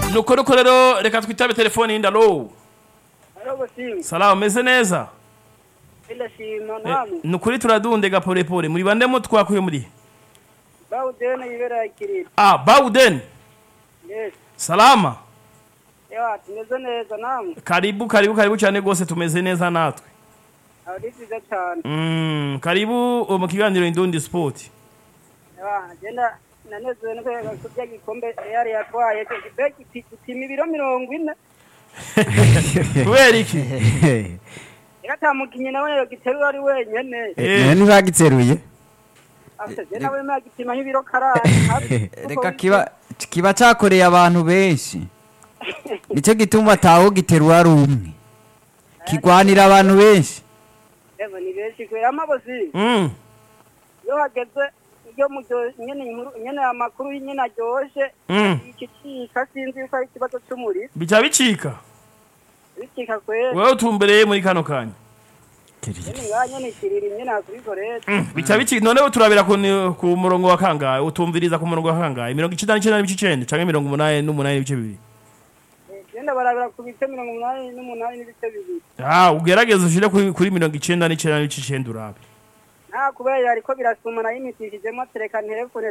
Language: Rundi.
nuko nuko rero reka twitabe telefone yindi alo Halo Bosinga, salamu meze neza ndashima Eh, namwe. ni ukuri turadundega polepole muri bande mu twakuye muri Bawudene yibera ikiriri. ah bauden Yes. salama Ewa, tumeze neza namwe. karibu karibu karibu cyane rwose tumeze neza natwe Aho ni byiza cyane. mm, karibu uh, mu kiganiro indundi sport Ewa, agenda nanezerewe no kwega kurya gikombe yari yatwaye. Beki gipima ibiro mirongo ine. kubera iki Eka atamukinyi nawe yogiterura ari wenyene. Eh, none ntibagiteruye Afite je nawe magipima nk'ibiro karani. reka kiba kiba cyakoreye abantu benshi nicyo gituma ataho giterura ari umwe kigwanira abantu benshi Ewa, ni benshi kwera amabozi. mm, Iyo hageze iyo mu nyene inkuru nyene amakuru nyene aryoshe. mm. Iki cika sinzi yuko ari ikibazo c'umuriro. bica bicika Bicika kwera. wewe utumbereye muri kano kanya Nyene nganye ni kiriri nyene akubikorera. Mm, bica bicika noneho turabira ku, ni- ku murongo wa kangahe utumviriza ku murongo wa kangahe mirongo icenda n'icenda n'ibice icenda canke mirongo umunani n'umunani n'ibice bibiri Genda barabira ku bice mirongo umunani n'umunani n'ibice bibiri. ah ugerageze ushire kuri, kuri mirongo icenda n'icenda n'ibice icenda urabe Nta kubera ariko birasumana yimitishijemo tereka telefone